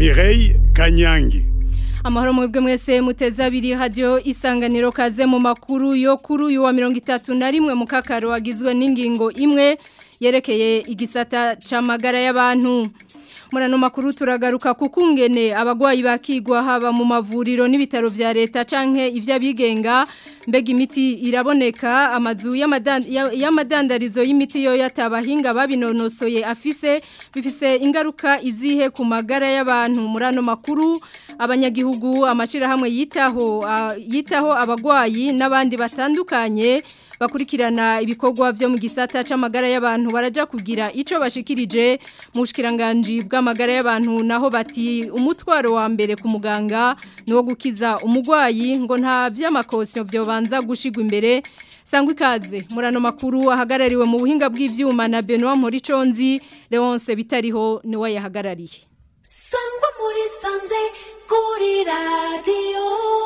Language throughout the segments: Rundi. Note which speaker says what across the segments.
Speaker 1: Mireille Kanyangi
Speaker 2: amahoro mwebwe mwese muteze abiri radio isanganiro kaze mu makuru yo kuri uyu wa mirongo itatu na rimwe mu kakaro wagizwe n'ingingo imwe yerekeye igisata c'amagara y'abantu murano makuru turagaruka kukungene abagwayi bakigwa haba mu mavuriro n'ibitaro vya leta canke ivy'abigenga mbega imiti iraboneka amazu y'amadandarizo y'imiti yo yatabahinga babinonosoye afise bifise ingaruka izihe ku magara y'abantu murano makuru abanyagihugu amashirahamwe yitaho yitaho abagwayi n'abandi batandukanye bakurikirana ibikorwa byo mu gisata c'amagara y'abantu baraja kugira ico bashikirije mu bushikiranganje bw'amagara y'abantu naho bati umutwaro wa mbere ku muganga no gukiza umugwayi ngo nta vy'amakosyo byo banza gushigwa imbere sangwa ikaze murano makuru ahagarariwe mu buhinga bw'ivyuma na Benoit Moriconzi Leonce bitariho ni we yahagarariye
Speaker 3: sangwa muri sanze kuri radio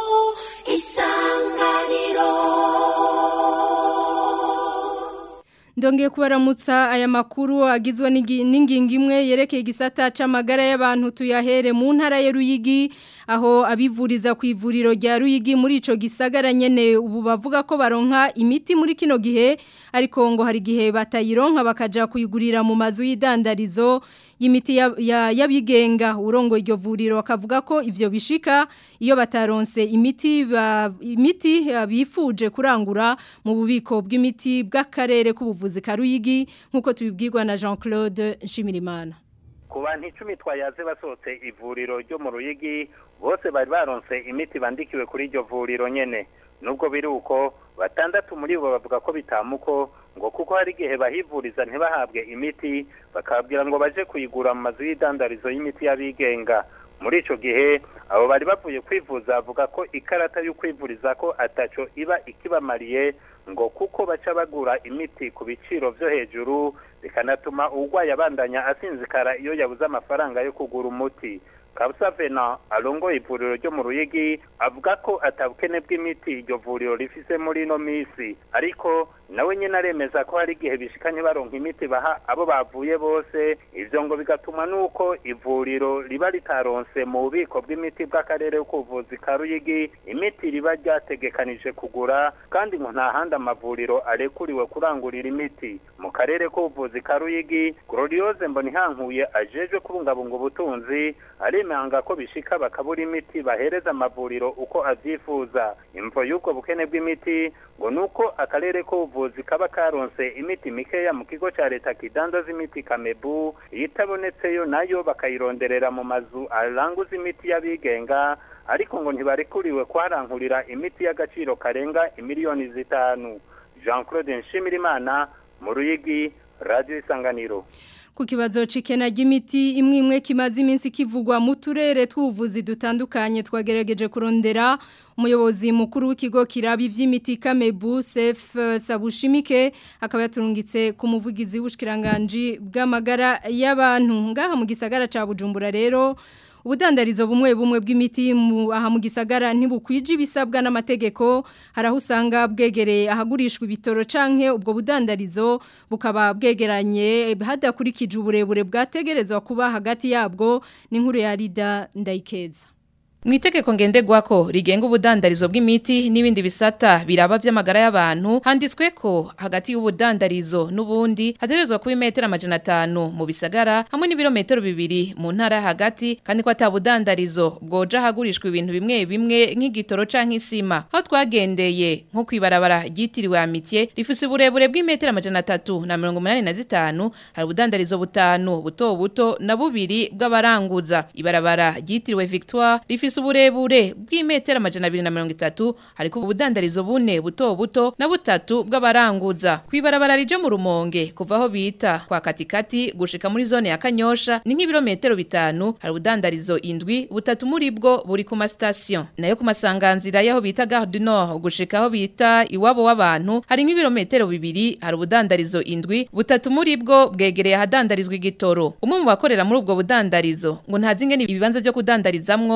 Speaker 3: isanganiro
Speaker 2: Ndongeye kubaramutsa aya makuru agizwe n'ingingo imwe yerekeye igisata c'amagara y'abantu tuyahere mu ntara ya Ruyigi aho abivuriza ku ivuriro rya Ruyigi muri ico gisagara nyene ubu bavuga ko baronka imiti muri kino gihe ariko ngo hari gihe batayironka bakaja kuyigurira mu mazu y'idandarizo y'imiti yabigenga ya, ya urongo iryo vuriro akavuga ko ivyo bishika iyo bataronse imiti ba, imiti bifuje kurangura mu bubiko bw'imiti bw'akarere k'ubuvuzi karuyigi nkuko tubibwirwa na Jean-Claude Nshimirimana
Speaker 4: ku bantu icumi twayaze basohotse ivuriro ryo mu ruyigi bose bari baronse imiti bandikiwe kuri iryo vuriro nyene nubwo biri uko batandatu muri bo bavuga ko bitamuko ngo kuko hari igihe bahivuriza ntibahabwe imiti bakababwira ngo baje kuyigura mu mazu y'idandarizo y'imiti y'abigenga muri ico gihe abo bari bavuye kwivuza bavuga ko ikarata y'ukwivuriza ko ataco iba ikibamariye ngo kuko baca bagura imiti ku biciro vyo hejuru bikanatuma uwurwayi abandanya asinzikara iyo yabuze amafaranga yo kugura umuti kabusa vena arongoye ivuriro ryo mu ruyigi avuga ko atabukene bw'imiti iryo vuriro rifise muri ino misi ariko nawe nyine aremeza ko hari igihe bishikanye baronka imiti baha abo bavuye bose ivyo ngo bigatuma nuko ivuriro riba ritaronse mu bubiko bw'imiti bw'akarere k'ubuvuzi ka ruyigi imiti riba ryategekanije kugura kandi ngo nta handi amavuriro arekuriwe kurangurira imiti mu karere k'ubuvuzi ka ruyigi gloriose mbonihankuye ajejwe kubungabunga ubutunzi aremanga ko bishika bakabura imiti bahereza amavuriro uko avyifuza imvo y'ubwo bukene bw'imiti ngo nuko akarere k'ubuvuzi kaba karonse imiti mikeya mu kigo ca leta kidandaza imiti kamebu iyitabonetseyo nayo bakayironderera mu mazu aranguza imiti y'abigenga ariko ngo ntibarekuriwe kuharankurira imiti y'agaciro karenga imiliyoni zitanu jean claude nshimirimana mu ruyigi radio isanganiro
Speaker 2: ku kibazo cikena ry'imiti imwe imwe kimaze iminsi kivugwa mu turere tw'ubuvuzi dutandukanye twagerageje kurondera umuyobozi mukuru w'ikigo kirabi vy'imiti Kamebu Sef Sabushimike akaba yaturungitse ku muvugizi w'ushikiranganje bw'amagara y'abantu ngaha mu gisagara ca Bujumbura rero ubudandarizo bumwe bumwe bw'imiti aha mu gisagara ntibukwije ibisabwa n'amategeko haraho usanga bwegereye ahagurishwa ibitoro canke ubwo budandarizo bukaba bwegeranye hadakurikije uburebure bwategerezwa kuba hagati yabwo n'inkuru ya Rida Ndayikeza
Speaker 5: Mwitegeko ngenderwako rigenga ubudandarizo bw'imiti n'ibindi bisata biraba vy'amagara y'abantu handitswe ko hagati y'ubudandarizo n'ubundi haterezwa kuba imetero amajana atanu mu bisagara hamwe n'ibirometero bibiri mu ntara hagati kandi ko atabudandarizo bwoja hagurishwa ibintu bimwe bimwe nk'igitoro canke isima aho twagendeye nko kwibarabara ryitiriwe amitiye rifise uburebure bw'imetero amajana atatu na mirongo umunani na zitanu hari ubudandarizo butanu buto buto na bubiri bw'abaranguza ibarabara ryitiriwe Victoire rifise uburebure bw'imetero amajana abiri na mirongo itatu hariko ubudandarizo bune buto buto na butatu bw'abaranguza kwibarabara rije mu rumonge kuva aho bita kwa katikati gushika muri zone ya kanyosha ni nk'ibirometero bitanu hari ubudandarizo indwi butatu muri bwo buri ku masitasiyo nayo ku masanganzira y'aho bita gare du nord gushika aho bita iwabo w'abantu hari nk'ibirometero bibiri hari ubudandarizo indwi butatu muri bwo bwegereye ahadandarizwa igitoro umwe mu bakorera muri ubwo budandarizo ngo ntazi ingene ibibanza byo kudandarizamwo bitanga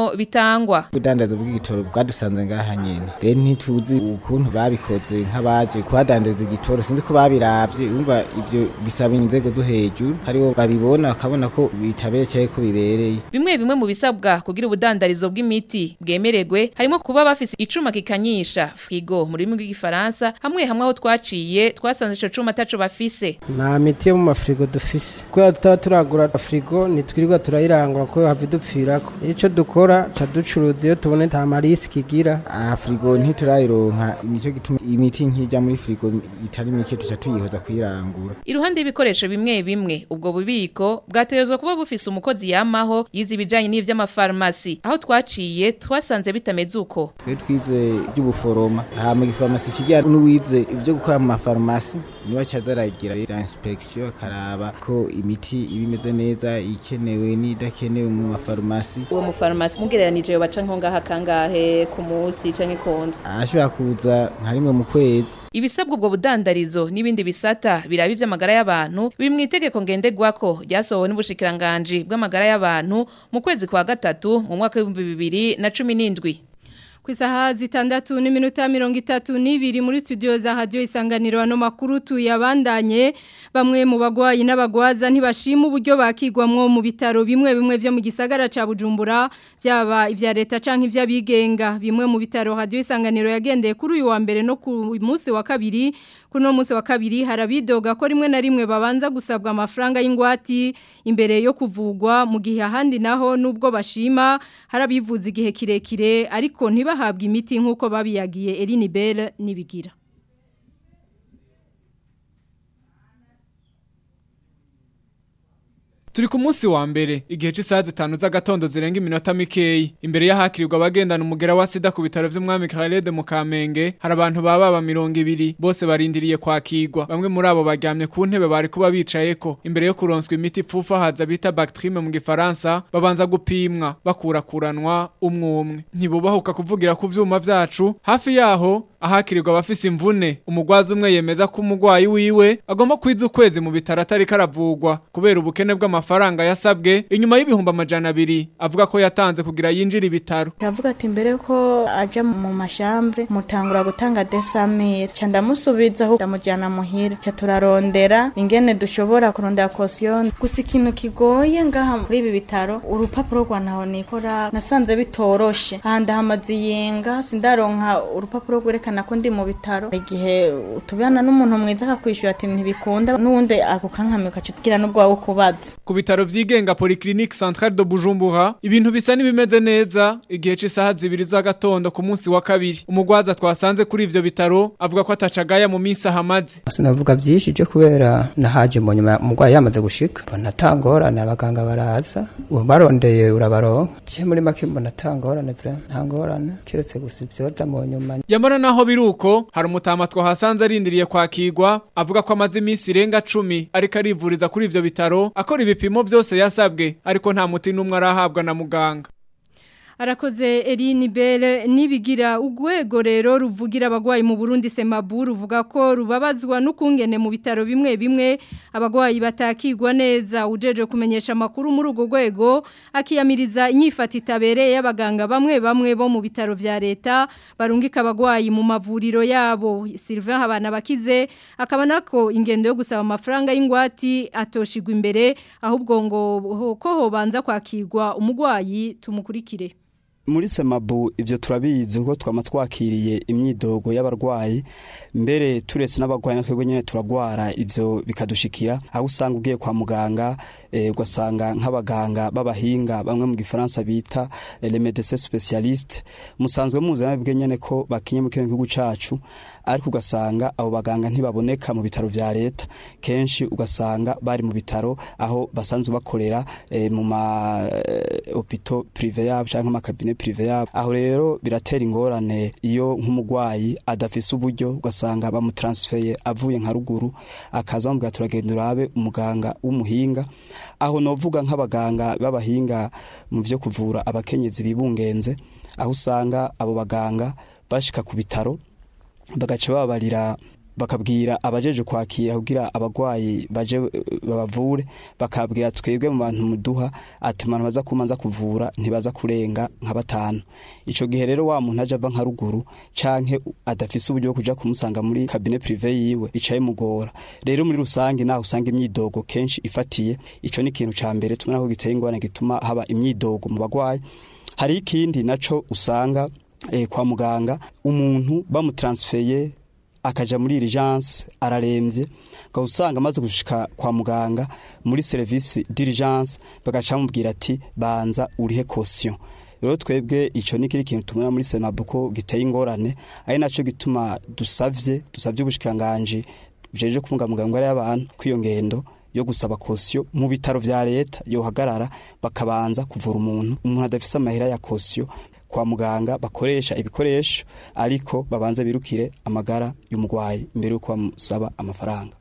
Speaker 5: bitangwa
Speaker 1: ubudandazo bw'igitoro bwadusanze ngaha nyene rero ntituzi ukuntu babikoze nk'abaje kuhadandaza igitoro sinzi ko babiravye umva ivyo bisaba inzego zo hejuru hariho babibona bakabona ko bitaberekeye ko bibereye
Speaker 5: bimwe bimwe mu bisabwa kugira ubudandarizo bw'imiti bwemererwe harimo kuba bafise icuma kikanyisha frigo mu rurimi rw'igifaransa hamwe hamwe aho twaciye twasanze ico cuma ataco bafise
Speaker 6: nta miti yo mu mafirigo dufise kubera tutaba turagura firigo ntitwirirwa turayirangura ko hava idupfirako ico dukora ca ducuruza iyo tubone nta marisiki igira
Speaker 1: aha firigo ntiturayironka nicyo gituma imiti nk'ijya muri firigo itari mike tuca tuyihoza kuyirangura
Speaker 5: iruhande y'ibikoresho bimwe bimwe ubwo bubiko bwategerezwa kuba bufise umukozi yamaho yize ibijanye n'ivy'amafarumasi aho twaciye twasanze bitameze uko
Speaker 1: twe twize iby'ubuforoma hama igifarumasi kigira n'uwize ibyo gukora mu mafarumasi niwe acaza aragira ya inspection akaraba ko imiti iba imeze neza ikenewe n'idakenewe mu mafarumasi
Speaker 5: uwo mufarumasi mugereranije baca nko ngaha kangahe ku munsi canke konzo
Speaker 1: ashobora kuza nka rimwe mu kwezi
Speaker 5: ibisabwa ubwo budandarizo n'ibindi bisata biraba ivy'amagara y'abantu biri mu itegeko ngenderwako ryasohowe n'ubushikiranganji bw'amagara y'abantu mu kwezi kwa gatatu mu mwaka w'ibihumbi bibiri na cumi n'indwi
Speaker 2: ku isaha zitandatu n'iminota mirongo itatu n'ibiri muri studio za radiyo isanganiro ano makuru tuyabandanye bamwe mu bagwayi n'abagwaza ntibashima uburyo bakigwamwo mu bitaro bimwe bimwe byo mu gisagara ca bujumbura byaba ibya leta canke iby'abigenga bimwe mu bitaro radiyo isanganiro yagendeye kuri uyu wa mbere no ku munsi wa kabiri kuno munsi wa kabiri harabidoga ko rimwe na rimwe babanza gusabwa amafaranga y'ingwati imbere yo kuvugwa mu gihe ahandi naho nubwo bashima harabivuza igihe kirekire ariko ntibahabwe imiti nk'uko babiyagiye Eline Bell nibigira
Speaker 7: Turi ku munsi wa mbere igihe cy'isaha zitanu z'agatondo zirenga iminota mikeyi imbere y'ahakirirwa abagendana umugera wa sida ku bitaro by'umwami Khaled mu Kamenge hari abantu baba ba mirongo ibiri bose barindiriye kwakirwa bamwe muri abo baryamye ku ntebe bari kuba bicayeko imbere yo kuronswa imiti pfufa haza bita bactrime mu gifaransa babanza gupimwa bakurakuranwa umwe umwe ntibubahuka kuvugira ku vyuma vyacu hafi yaho ahakirirwa abafise imvune umugwazi umwe yemeza ko umugwayi wiwe agomba kwiza ukwezi mu bitaro atari karavugwa kubera ubukene bw'amafaranga yasabwe inyuma y'ibihumbi amajana abiri avuga ko yatanze kugira yinjire ibitaro
Speaker 8: Kavuga ati mbere ko aja mu mashambre mutangura gutanga desamire ca ndamusubiza aho ndamujyana muhira ca turarondera ingene dushobora kurondera caution gusa ikintu kigoye ngaha muri ibi bitaro urupapuro rwa ntaho nikora nasanze bitoroshe aha ndahamaze iyenga sindaronka urupapuro rwerekana ko ndi mu bitaro igihe utubana n'umuntu mwiza akakwishyura ati ntibikunda n'uwundi ako kankame ukacugira n'ubwo wawe ukubaza
Speaker 7: ku bitaro vyigenga Polyclinique Centrale de Bujumbura ibintu bisa n'ibimeze neza igihe c'isaha zibiri z'agatondo ku munsi wa kabiri umugwaza twasanze kuri ivyo bitaro avuga ko atacagaya mu minsi ahamaze
Speaker 6: sinavuga byinshi byo kubera nahaje mu nyuma umurwayi yamaze gushika mbona atangorane abaganga baraza ubarondeye urabaronka je muri make mbona atangorane vre ntangorane kiretse gusa ibyoza mu nyuma
Speaker 7: Yamara naho biruko hari umutama twahasanze arindiriye kwakirwa avuga ko amaze iminsi irenga cumi ariko arivuriza kuri ivyo bitaro akora ibipimo byose yasabwe ariko nta muti n'umwe arahabwa na muganga
Speaker 2: Arakoze Eline Bell nibigira ugwego rero ruvugira abagwayi mu Burundi Semabu ruvuga ko rubabazwa n'ukungene mu bitaro bimwe bimwe abagwayi batakigwa neza ujeje kumenyesha makuru muri ugo gwego akiyamiriza inyifata itabereye y'abaganga bamwe bamwe bo mu bitaro vya leta barungika abagwayi mu mavuriro yabo Sylvain Habana bakize akaba nako ingendo yo gusaba amafaranga y'ingwati atoshigwa imbere ahubwo ngo ko hobanza kwakirwa umugwayi tumukurikire
Speaker 9: muri semabu ibyo turabizi kuko twama twakiriye imyidogo y'abarwayi mbere turetse n'abarwayi natwe nyine turagwara ibyo bikadushikira aho usanga ugiye kwa muganga ugasanga nk'abaganga b'abahinga bamwe mu gifaransa bita le médecin spécialiste musanzwe muzana bwe nyene ko bakinye mu kino gihugu cacu ariko ugasanga abo baganga ntibaboneka mu bitaro vya leta kenshi ugasanga bari mu bitaro aho basanzwe bakorera e, mu ma e, hopito prive yabo canke mu kabine prive yabo aho rero biratera ingorane iyo nk'umugwayi adafise uburyo ugasanga bamutransfeye avuye nka ruguru akaza bamubwira turagenda urabe umuganga w'umuhinga aho novuga nk'abaganga b'abahinga mu vyo kuvura abakenyezi bibungenze aho usanga abo baganga bashika ku bitaro bagaca babarira bakabwira abajeje kwakira kugira abagwayi baje eh, babavure bakabwira twebwe mu bantu muduha ati abantu baza kumanza kuvura ntibaza kurenga nka batanu ico gihe rero wa muntu aje ava nka ruguru canke adafise uburyo bwo kuja kumusanga muri kabine prive yiwe bicaye mugora rero muri rusange naho usanga imyidogo kenshi ifatiye ico ni ikintu ca mbere tumena ko giteye ingorane gituma haba imyidogo mu bagwayi hari ikindi naco usanga eh, kwa muganga umuntu bamutransfeye akaja muri urgence araremvye ngo usanga amaze gushika kwa muganga muri service d'urgence bagaca bamubwira ati banza urihe caution rero twebwe ico ni kiri kintu tumena muri Senabu ko giteye ingorane ari naco gituma dusavye dusavye ubushikanganje bujeje kubunga muganga ari abantu kwiyo ngendo yo gusaba kosiyo mu bitaro vya leta yohagarara bakabanza kuvura umuntu umuntu adafise amahera ya kosiyo kwa muganga bakoresha ibikoresho ariko babanza birukire amagara y'umugwayi imbere yuko bamusaba amafaranga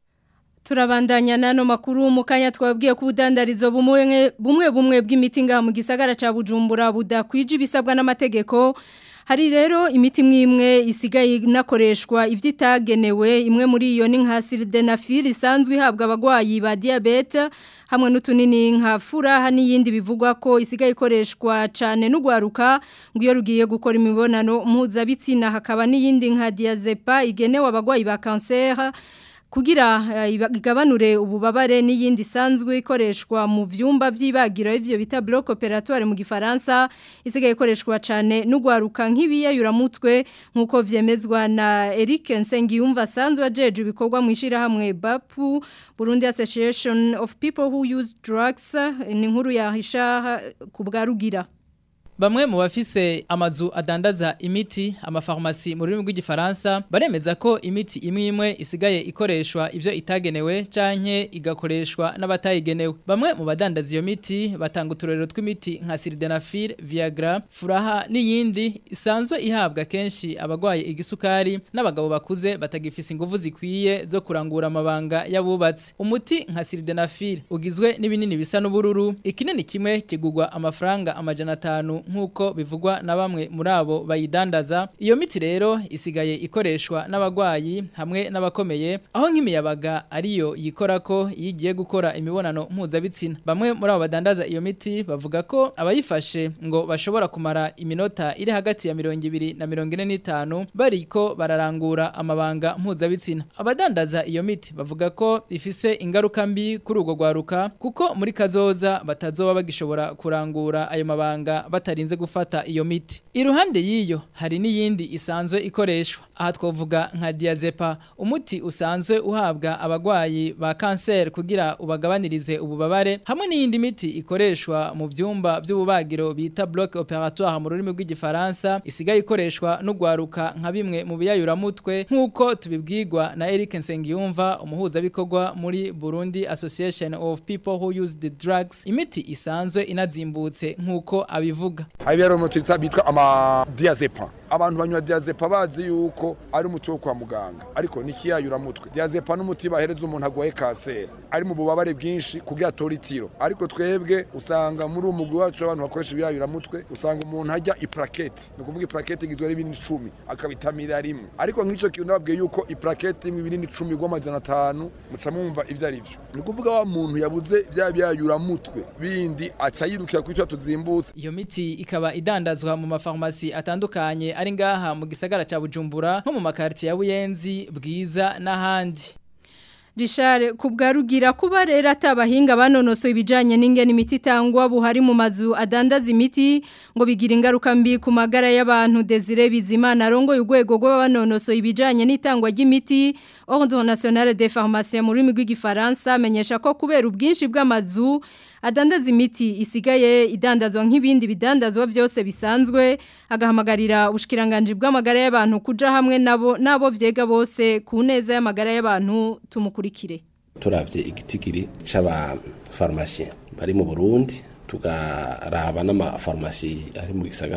Speaker 2: Turabandanya nano makuru mu kanya twabwiye ko ubudandarizo bumwe bumwe bumwe bw'imiti ngaha mu gisagara ca Bujumbura budakwije ibisabwa n'amategeko Hari rero imiti mwimwe isigaye inakoreshwa ivyitagenewe imwe muri iyo ni nka sildenafil isanzwe ihabwa abagwayi ba diabete hamwe n'utunini nka furaha n'iyindi bivugwa ko isigaye ikoreshwa cyane n'ugwaruka ngo iyo rugiye gukora imibonano mpuzabitsina hakaba n'iyindi nka diazepa igenewe abagwayi ba kanseri kugira uh, igabanure ububabare n'iyindi sanzwe ikoreshwa mu vyumba vy'ibagiro ivyo bita bloc opératoire mu gifaransa isigaye ikoreshwa cyane n'ugwaruka nk'ibiyayura mutwe nkuko vyemezwa na Eric Nsengiyumva sanzwe ajeje ibikorwa mu ishira hamwe BAPU Burundi Association of People who Use Drugs ni nkuru ya Hisha kubwarugira
Speaker 10: Bamwe mu bafise amazu adandaza imiti amafarmasi mu rurimi rw'igifaransa baremeza ko imiti imwe imwe isigaye ikoreshwa ivyo itagenewe canke igakoreshwa n'abatayigenewe. Bamwe mu badandaza iyo miti batanga uturero tw'imiti nka Sildenafil, Viagra, Furaha n'iyindi isanzwe ihabwa kenshi abagwaye igisukari n'abagabo bakuze batagifise ingufu zikwiye zo kurangura amabanga y'abubatsi. Umuti nka Sildenafil ugizwe n'ibinini bisa n'ubururu, ikinini kimwe kigugwa amafaranga amajana atanu nk'uko bivugwa na bamwe muri abo bayidandaza iyo miti rero isigaye ikoreshwa n'abagwayi hamwe n'abakomeye aho nk'imiyabaga ariyo yikora ko iyo igiye gukora imibonano mpuzabitsina bamwe muri abo badandaza iyo miti bavuga ko abayifashe ngo bashobora kumara iminota iri hagati ya mirongo ibiri na mirongo ine n'itanu bariko bararangura amabanga mpuzabitsina abadandaza iyo miti bavuga ko ifise ingaruka mbi kuri urwo rwaruka kuko muri kazoza batazoba bagishobora kurangura ayo mabanga batari batarinze gufata iyo miti iruhande yiyo hari n'iyindi isanzwe ikoreshwa aha twavuga nka diazepa umuti usanzwe uhabwa abagwayi ba kanseri kugira ubagabanirize ububabare hamwe n'iyindi miti ikoreshwa mu vyumba by'ububagiro bita bloc opératoire mu rurimi rw'igifaransa isigaye ikoreshwa n'ugwaruka nka bimwe mu biyayuramutwe nk'uko tubibwirwa na Eric Nsengiyumva umuhuzabikorwa muri Burundi Association of People who use the drugs imiti isanzwe inazimbutse nk'uko abivuga
Speaker 11: hari rero umuti bitwa amadiazepa abantu banywa diazepa bazi yuko ari umuti wo kwa muganga ariko ni ikiyayuramutwe diazepa n'umuti bahereza umuntu agwaye kanseri ari mu bubabare bwinshi kugira atore itiro ariko twebwe usanga muri uwo mugwi wacu abantu bakoresha ibiyayuramutwe usanga umuntu ajya iplakete ni ukuvuga iplakete igizwe n'ibinini icumi akabitamira rimwe ariko nk'icyo kintu nababwiye yuko iplakete imwe ibinini icumi rw'amajana atanu muca mwumva ivyo ari vyo ni ukuvuga wa muntu yabuze vya biyayuramutwe bindi aca yirukira kuri twa tuzimbutse
Speaker 10: iyo miti ikaba idandazwa mu mafarmasi atandukanye ari ngaha mu gisagara ca Bujumbura nko mu makartier ya Buyenzi bwiza n'ahandi
Speaker 2: Richard kubwarugira kuba rero atabahinga banonosoye ibijanye n'ingene imiti itangwa buhari mu mazu adandaza imiti ngo bigira ingaruka mbi ku magara y'abantu Desire Bizimana arongoye urwego rw'abanonosoye ibijanye n'itangwa ry'imiti Ordre National des Pharmaciens mu rurimi rw'igifaransa amenyesha ko kubera ubwinshi bw'amazu adandaza imiti isigaye idandazwa nk'ibindi bidandazwa byose bisanzwe agahamagarira ubushikiranganje bw'amagara y'abantu kuja hamwe nabo nabo vyega bose ku neza y'amagara y'abantu tumukurikire
Speaker 12: turavye igitigiri c'aba pharmacien bari mu Burundi tugaraba n'amafarumasi ari mu gisagara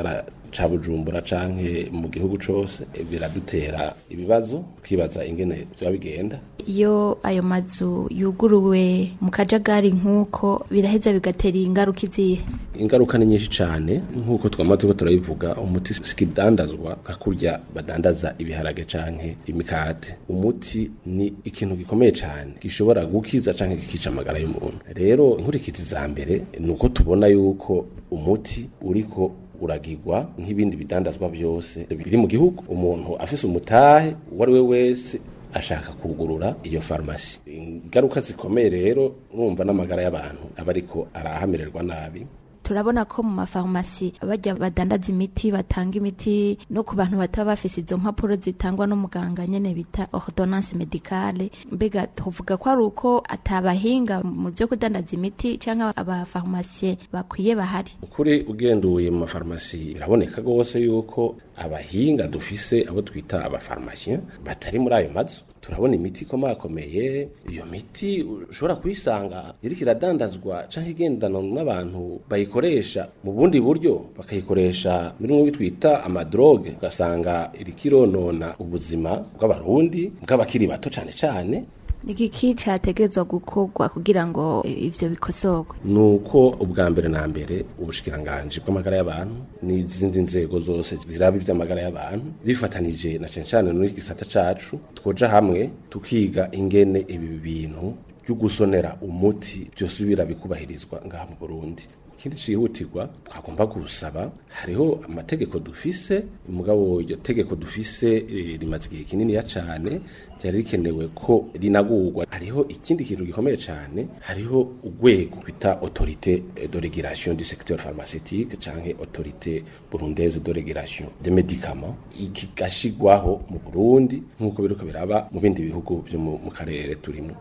Speaker 12: ca bujumbura canke mu gihugu cose biradutera ibibazo ukibaza ingene vyoba bigenda
Speaker 13: iyo ayo mazu yuguruwe mu kajagari nk'uko biraheza bigatera ingaruka izihe
Speaker 12: ingaruka ni nyinshi cane nk'uko twama turiko turabivuga umuti sikidandazwa nka kurya badandaza ibiharage canke imikate umuti ni ikintu gikomeye cane gishobora gukiza canke kikica amagara y'umuntu rero inkurikizi za mbere ni uko tubona yuko umuti uriko uragirwa nk'ibindi bidandazwa byose biri mu gihugu umuntu afise umutahe uwo ari we wese ashaka kugurura iyo farumasi ingaruka zikomeye rero numva n'amagara y'abantu aba ariko arahamererwa nabi
Speaker 13: turabona ko mu mafarumasi bajya badandaza imiti batanga imiti no ku bantu bataba bafise izo mpapuro zitangwa n'umuganga nyene bita ordonnance medicale mbega tuvuga ko ari uko atabahinga mu byo kudandaza imiti canke abafarumasiye bakwiye bahari
Speaker 12: ukuri ugenduye mu mafarumasi biraboneka rwose yuko abahinga dufise abo twita abafarumasiye batari muri ayo mazu turabona imiti ikomakomeye iyo miti ushobora kuyisanga iriko iradandazwa canke igendana n'abantu bayikoresha mu bundi buryo bakayikoresha muri mwe bitwita amadroge ugasanga iriko ironona ubuzima bw'abarundi bw'abakiri bato cane cane
Speaker 13: igiki categezwa gukorwa kugira ngo ivyo bikosorwe
Speaker 12: nuko ubwa mbere na mbere ubushikiranganje bw'amagara y'abantu n'izindi nzego zose ziraba ivy'amagara y'abantu zifatanije na cane cane n'iki cacu twoja hamwe tukiga ingene ibi bintu byo gusonera umuti byosubira bikubahirizwa ngaha mu Burundi ikindi cihutirwa twagomba gusaba hariho amategeko dufise umugabo iryo tegeko dufise e, rimaze igihe kinini cane ryari rikenewe ko rinagurwa hariho ikindi kintu gikomeye cane hariho urwego twita autorité de régulation du secteur pharmaceutique canke autorité burundaise de régulation des médicaments ikigashigwaho mu Burundi nk'uko biruko biraba mu bindi bihugu byo mu karere turimo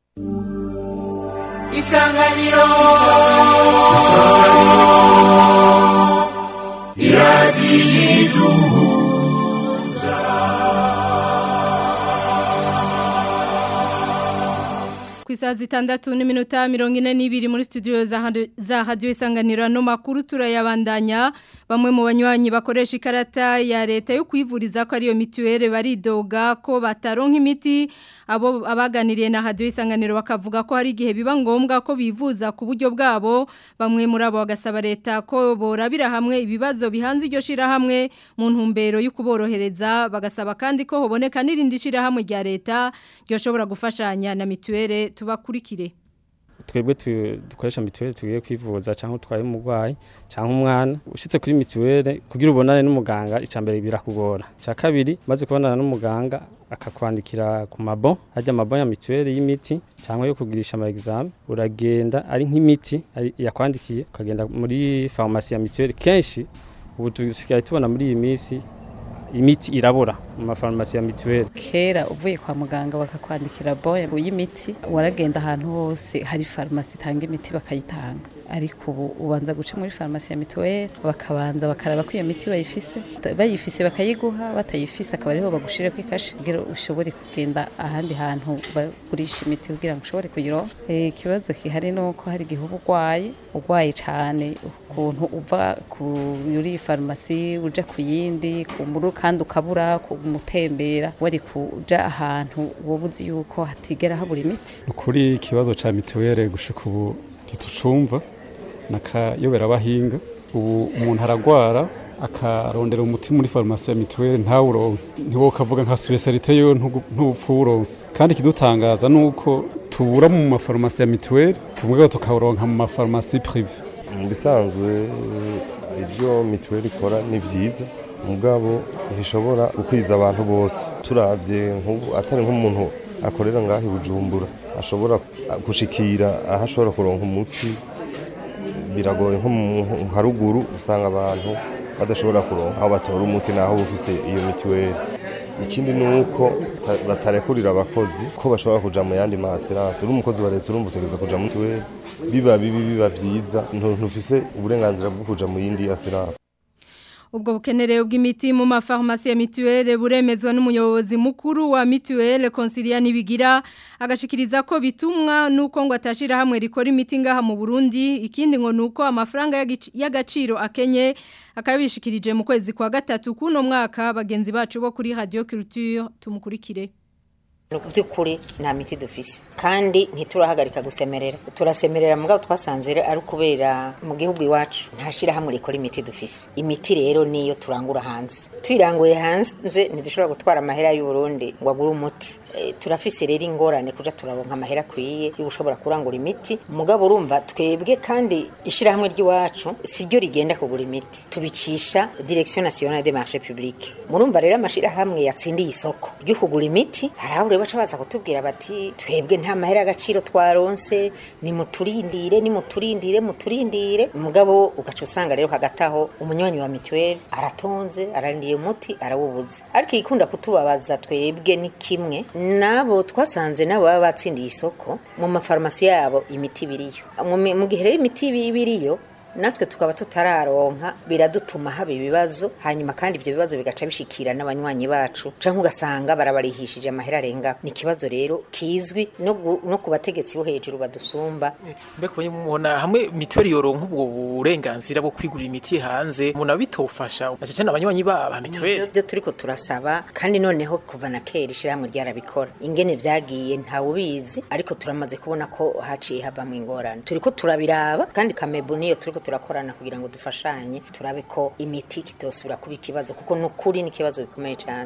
Speaker 3: isanganiro isanganiro iradiyiduhuza
Speaker 2: ku isaha zitandatu n'iminota mirongo ine n'ibiri muri studio za hadiyo isanganiro ano makuru turayabandanya bamwe mu banywanyi bakoresha ikarata ya leta yo kwivuriza ko ariyo mituweli baridoga ko bataronka imiti abo abaganiriye na hadiyo isanganiro bakavuga ko hari igihe biba ngombwa ko bivuza ku buryo bwabo bamwe muri abo bagasaba leta ko borabira hamwe ibibazo bihanze iryo shirahamwe mu ntumbero yo kuborohereza bagasaba kandi ko hoboneka n'irindi shirahamwe rya leta ryoshobora gufashanya na mituweli tubakurikire
Speaker 14: twebwe dukoresha mituweli tugiye kwivuza cyangwa utwaye umurwayi cyangwa umwana ushyitse kuri mituweli kugira ubonane n'umuganga icya mbere birakugora icya kabiri maze kubonana n'umuganga akakwandikira ku mabo hajya amabo ya mituweli y'imiti cyangwa yo kugirisha ama examen uragenda ari nk'imiti yakwandikiye ukagenda muri farumasi ya mituweli kenshi ubu dusigaye tubona muri iyi minsi imiti irabura mu mafarumasi ya mituweli
Speaker 15: kera uvuye kwa muganga bakakwandikira boye y'imiti waragenda ahantu hose hari farumasi itanga imiti bakayitanga ariko ubu ubanza guca muri farumasi ya mituweli bakabanza bakaraba ko iyo miti bayifise bayifise bakayiguha batayifise akaba ariho bagushire ku ikashi kugira ushobore kugenda ahandi hantu bagurisha imiti kugira ngo ushobore kuyironka ikibazo kihari ni uko hari igihe uba urwaye urwaye cyane ukuntu uva kuri farumasi uja ku yindi ku muru kandi ukabura kumutembera wari kuja ahantu wowe uzi yuko hatigera habura imiti
Speaker 16: ukuri ikibazo ca mituweli gushika ubu ntitucumva nakayobera abahinga ubu umuntu aragwara akarondera umuti muri farumasi ya mituweli ntawuronke ntiwo kavuga nka specialite yo ntupfa uwuronse kandi ikidutangaza ni uko tubura mu mafarumasi ya mituweli tumwe tukawuronka mu mafarumasi prive
Speaker 17: mu bisanzwe ibyo mituweli ikora ni byiza mugabo ntishobora gukwiza abantu bose turabye atari nk'umuntu akorera ngaho i bujumbura ashobora gushikira aho ashobora kuronka umuti biragoye nko mu haruguru usanga abantu badashobora kuronka aho batora umuti naho bufise iyo mituweli ikindi ni uko batarekurira abakozi ko bashobora kuja mu yandi maserase uri umukozi wa leta urumva utegereza kuja mu mituweli biba bibi biba vyiza ntufise uburenganzira bwo kuja mu yindi aserase
Speaker 2: ubwo bukenere bw'imiti mu mafarumasi ya mituwele buremezwa n'umuyobozi mukuru wa mituwele Consilia Nibigira agashikiriza ko bitumwa nuko ngo atashira hamwe rikora imiti ngaha mu Burundi ikindi ngo nuko amafaranga y'agaciro akenye akabishikirije mu kwezi kwa gatatu kuno mwaka bagenzi bacu bo kuri Radio Culture tumukurikire
Speaker 18: by'ukuri nta miti dufise kandi ntiturahagarika gusemerera turasemerera mugabo twasanze ari kubera mu gihugu iwacu ntashira hamwe rikora imiti dufise imiti rero niyo turangura hanze tuyiranguye hanze ntidushobora gutwara amahera y'u Burundi ngo agure umuti e, turafise rero ingorane kuja turaronka amahera kwiye y'ubushobora kurangura imiti mugabo urumva twebwe kandi ishira hamwe ry'iwacu siryo rigenda kugura imiti tubicisha direction nationale des marchés publics murumva rero amashira hamwe yatsindiye isoko ryo kugura imiti harahure baca baza kutubwira bati twebwe nta mahera agaciro twaronse ni muturindire ni muturindire muturindire mugabo ugaca usanga rero hagati aho umunywanyi wa mituweli aratonze ararindiye umuti arawubuze ariko ikunda kutubabaza twebwe ni kimwe nabo twasanze nabo baba batsindiye isoko mu mafarumasi yabo imiti biriyo mu gihe rero imiti biriyo natwe tukaba tutararonka biradutuma haba ibibazo hanyuma kandi ibyo bibazo bigaca bishikira n'abanywanyi bacu cyangwa ugasanga barabarihishije amahera arenga ni ikibazo rero kizwi no, no ku bategetsi bo hejuru badusumba
Speaker 19: mbega mubona hamwe mituweli yoronka ubwo burenganzira bwo kwigurira imiti hanze umuntu abitofasha na cyane abanywanyi ba mituweli
Speaker 18: byo turiko turasaba kandi noneho kuva na kera ishyirahamwe ryarabikora ingene vyagiye ntawe ubizi ariko turamaze kubona ko haciye havamwo ingorane turiko turabiraba kandi kamebu niyo turiko turakorana kugira ngo dufashanye turabe ko imiti kitosubira kuba ikibazo kuko nukuri ni ikibazo gikomeye cyane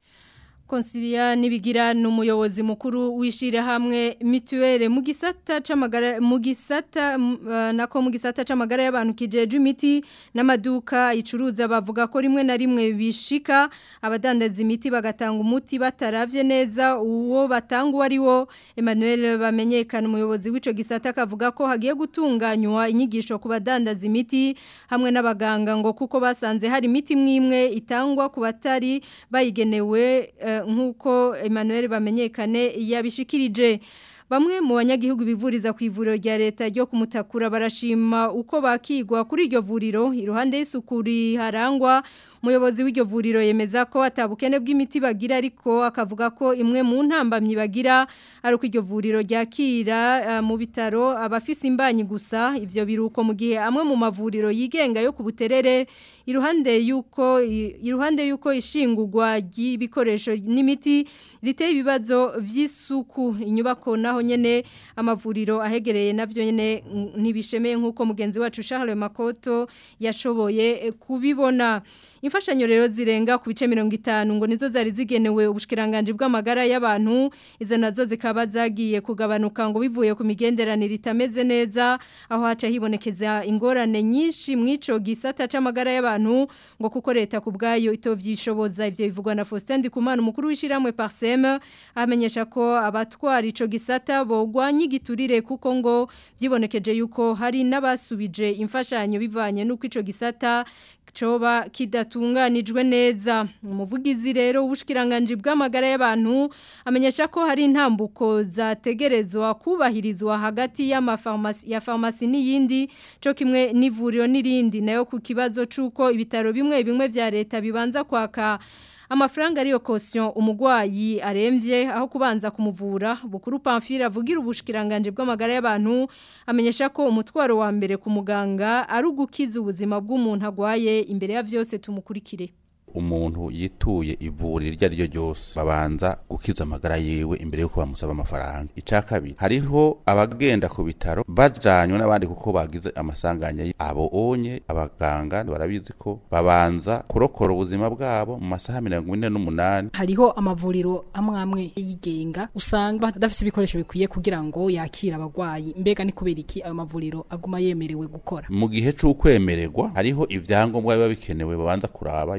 Speaker 2: Konsilia nibigira n'umuyobozi mukuru wishira hamwe mituwele mu gisata c'amagara mu gisata uh, nako mu gisata c'amagara y'abantu kijeje imiti n'amaduka icuruza bavuga ko rimwe na rimwe bishika abadandaza imiti bagatanga umuti bataravye neza uwo batanga ari wo Emmanuel bamenyekana umuyobozi w'ico gisata kavuga ko hagiye gutunganywa inyigisho ku badandaza imiti hamwe n'abaganga ngo kuko basanze hari imiti mwimwe itangwa ku batari bayigenewe uh, nk'uko Emmanuel bamenyekane yabishikirije Bamwe mu banyagihugu bivuriza ku ivuriro rya leta ryo kumutakura barashima uko bakigwa kuri iryo vuriro iruhande y'isukuri harangwa umuyobozi w'iryo vuriro yemeza ko atabukene bw'imiti bagira ariko akavuga ko imwe mu ntambamyi bagira ari uko iryo vuriro ryakira uh, mu bitaro abafise imbanyi gusa ivyo biruko mu gihe amwe mu mavuriro yigenga yo ku buterere iruhande yuko iruhande yuko ishingurwa ry'ibikoresho n'imiti riteye ibibazo vy'isuku inyubako naho nyene amavuriro ahegereye navyo nyene ntibishemeye nkuko mugenzi wacu Charles Makoto yashoboye kubibona imfashanyo rero zirenga ku bice 50 ngo nizo zari zigenewe ubushikiranganje bw'amagara y'abantu izo nazo zikaba zagiye kugabanuka ngo bivuye ku migenderanire itameze neza aho haca hibonekeza ingorane nyinshi mwico gisata c'amagara y'abantu ngo kuko leta ku bwayo itovyishoboza ivyo bivugwa na Faustin Ndikumana umukuru w'ishiramwe Parsem amenyesha ko abatwara ico gisata bogwanye igiturire kuko ngo vyibonekeje yuko hari n'abasubije imfashanyo bivanye nuko ico gisata coba kidatunganijwe neza umuvugizi rero ubushikiranganje bw'amagara y'abantu amenyesha ko hari intambuko zategerezwa kubahirizwa hagati y'amafarmasi ya farmasi n'iyindi cyo kimwe n'ivuriro n'irindi nayo ku kibazo c'uko ibitaro bimwe bimwe vya leta bibanza kwaka amafaranga ariyo caution umugwayi aremvye aho kubanza kumuvura bukuru Pamphile avugira ubushikiranganje bw'amagara y'abantu amenyesha ko umutwaro wa mbere ku muganga ari ugukiza ubuzima bw'umuntu agwaye imbere ya vyose tumukurikire
Speaker 20: umuntu yituye ivuriro iryo ari ryo ryose babanza gukiza amagara yiwe imbere yuko bamusaba amafaranga icya kabiri hariho abagenda ku bitaro bajanywe n'abandi kuko bagize amasanganya abo onye abaganga barabizi ko babanza kurokora ubuzima bwabo mu masaha mirongo ine n'umunani
Speaker 21: hariho amavuriro amwe amwe yigenga usanga badafite ibikoresho bikwiye kugira ngo yakire abagwayi mbega ni kubera iki ayo mavuriro aguma yemerewe gukora
Speaker 20: mu gihe c'ukwemererwa hariho ivyangombwa biba bikenewe babanza kuraba yuko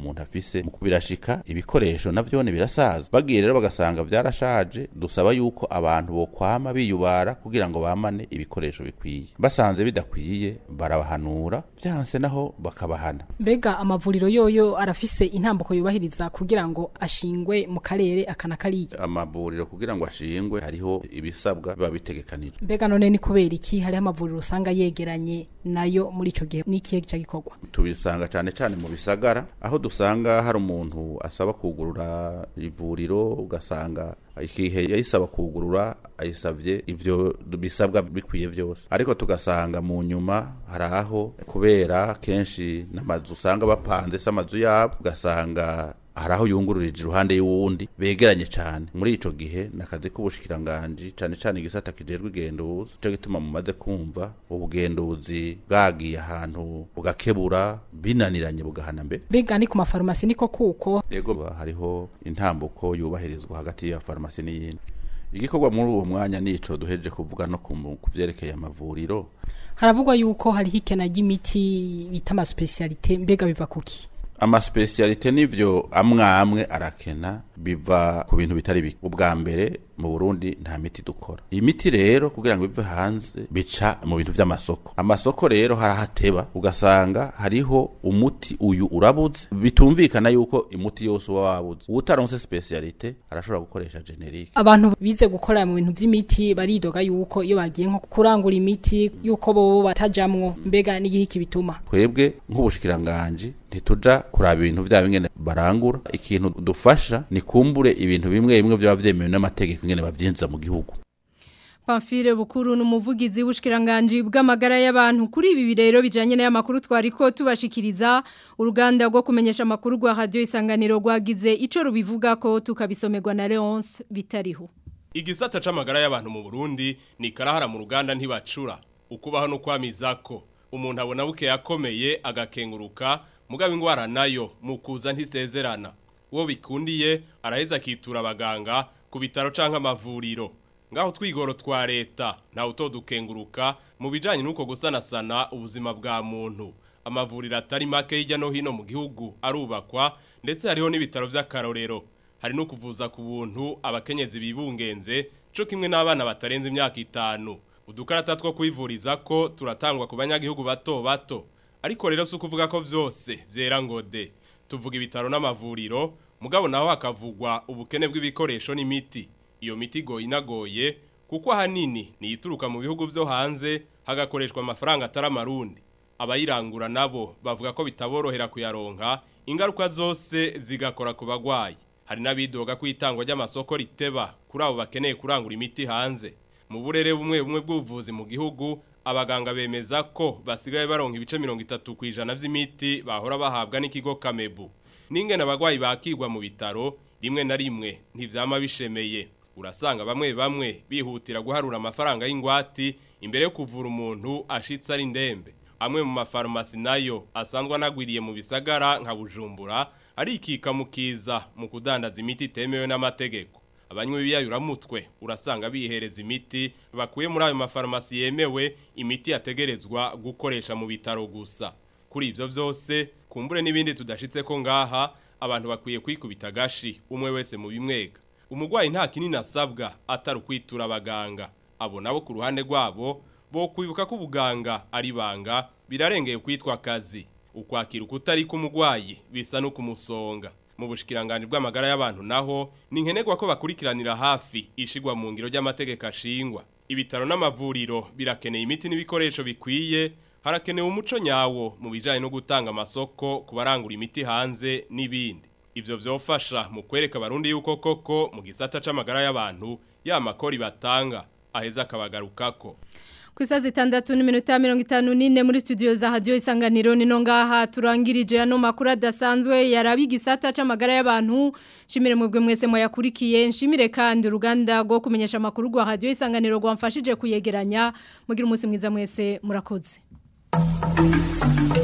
Speaker 20: umuntu afise mu kubirashika ibikoresho navyone birasaza bagiye rero bagasanga vyarashaje dusaba yuko abantu bokwama biyubara kugira ngo bamane ibikoresho bikwiye basanze bidakwiye barabahanura vyanse naho bakabahana
Speaker 21: mbega amavuriro yoyo arafise intambuko yubahiriza kugira ngo ashingwe mu karere akana kariya
Speaker 20: amavuriro kugira ngo ashingwe hariho ibisabwa biba bitegekanijwe
Speaker 21: mbega none ni kubera iki hariho amavuriro usanga yegeranye nayo muri ico gihe n'ikihe gica gikorwa
Speaker 20: tubisanga cyane cyane mu bisagara aho dusanga hari umuntu asaba kugurura ivuriro ugasanga igihe yayisaba kugurura ayisabye ivyo bisabwa bikwiye byose ariko tugasanga mu nyuma hari aho kubera kenshi n'amazu usanga bapanze se amazu yabo ugasanga hari aho yungururije iruhande y'uwundi begeranye cyane muri ico gihe nakazi k'ubushikiranganji cyane cyane igisata kijejwe igenduzi cyo gituma mumaze kumva ubugenduzi bwagiye ahantu bugakebura binaniranye bugahana mbere
Speaker 21: mbega ni ku mafarumasi niko kuko
Speaker 20: yego hariho intambuko yubahirizwa hagati ya farumasi n'iyindi igikorwa muri uwo mwanya nico duheje kuvuga no ku vyerekeye amavuriro
Speaker 21: haravugwa yuko hariho ikena ry'imiti bita amaspecialite mbega biva kuki
Speaker 20: amaspecialite nivyo amwe amwe arakena biva ku bintu bitari bike ubwa mbere mu Burundi nta miti dukora iyi miti rero kugira ngo ive hanze bica mu bintu vy'amasoko amasoko rero harahateba ugasanga hariho umuti uyu urabuze bitumvikana yuko imuti yose uba wabuze utaronse specialite arashobora gukoresha generique
Speaker 21: abantu bize gukora mu bintu vy'imiti baridoga yuko iyo bagiye nko kurangura imiti yuko bobo batajamwo mbega n'igihe kibituma
Speaker 20: twebwe nk'ubushikiranganje ntituja kuraba ibintu vya bingene barangura ikintu dufasha ni kumbure ibintu bimwe bimwe vyaba vyemewe n'amategeko ingene bavyinjiza mu gihugu
Speaker 2: Pamphile Bukuru numuvugizi w'ushikiranganje bw'amagara y'abantu kuri ibi birero bijanye n'aya makuru twariko tubashikiriza uruganda rwo kumenyesha makuru rwa radio isanganiro rwagize ico rubivuga ko tukabisomerwa na Leonce bitariho
Speaker 4: Igisata c'amagara y'abantu mu Burundi ni karahara mu ruganda ntibacura ukubaho no kwamizako umuntu abona buke yakomeye agakenguruka mugabo ingwara nayo mukuza ntisezerana uwo bikundiye araheza akitura abaganga ku bitaro canke amavuriro ngaho twigoro twa leta ntawe utodukenguruka mu bijanye n'uko gusanasana ubuzima bwa muntu amavuriro atari make hirya no hino mu gihugu arubakwa ndetse hariho n'ibitaro vy'akarorero hari no kuvuza ku buntu abakenyezi bibungenze co kimwe n'abana batarenze imyaka itanu udukarata two kwivuriza ko turatangwa ku banyagihugu bato bato ariko rero si ukuvuga ko vyose vyera ngode tuvuga ibitaro n'amavuriro mugabo naho hakavugwa ubukene bw'ibikoresho n'imiti iyo miti igoye inagoye kuko ahanini niyituruka mu bihugu vyo hanze hagakoreshwa amafaranga atari amarundi abayirangura nabo bavuga ko bitaborohera kuyaronka ingaruka zose zigakora ku bagwayi hari n'abidoga ko itangwa ry'amasoko riteba kuri abo bakeneye kurangura imiti hanze mu burere bumwe bumwe bw'ubuvuzi mu gihugu abaganga bemeza ko basigaye baronka ibice mirongo itatu ku ijana vy'imiti bahora bahabwa n'ikigo kamebu n'ingene abagwayi bakirwa mu bitaro rimwe na rimwe ntivyama bishemeye urasanga bamwe bamwe bihutira guharura amafaranga y'ingwati imbere yo kuvura umuntu ashitse ari ndembe amwe mu mafarumasi nayo asanzwe anagwiriye mu bisagara nka bujumbura arikika mukiza mu kudandaza imiti itemewe n'amategeko abanywi b'ibiyayuramutwe urasanga bihereza imiti bakuye muri ayo mafarumasi yemewe imiti yategerezwa gukoresha mu bitaro gusa kuri ivyo vyose kumbure n'ibindi tudashitse ko ngaha abantu bakwiye kwikubita gashi umwe wese mu bimwega umugwayi nta kinini asabwa atari ukwitura abaganga abo nabo ku ruhande rwabo bo kwibuka ko ubuganga ari banga birarengeye kwitwa akazi ukwakira ukutari k'umugwayi bisa no kumusonga mu bushikiranganje bw'amagara y'abantu naho ni nkenerwa ko bakurikiranira hafi ishigwa mu ngiro ry'amategeko ashingwa ibitaro n'amavuriro birakeneye imiti n'ibikoresho bikwiye harakenewe umuco nyawo mu bijanye no gutanga amasoko ku barangura imiti hanze n'ibindi ivyo vyofasha mu kwereka abarundi yuko koko mu gisata c'amagara y'abantu ya makori batanga aheza akabagarukako
Speaker 2: Kwisa zitandatu n'iminota mirongo itanu n'ine muri studio za radio isanganiro nino ngaha turangirije ano makuru adasanzwe yarabi gisata c'amagara y'abantu shimire mwebwe mwese moyakurikiye nshimire kandi uruganda rwo kumenyesha amakuru rwa radio isanganiro rwamfashije kuyegeranya mugira umunsi mwiza mwese murakoze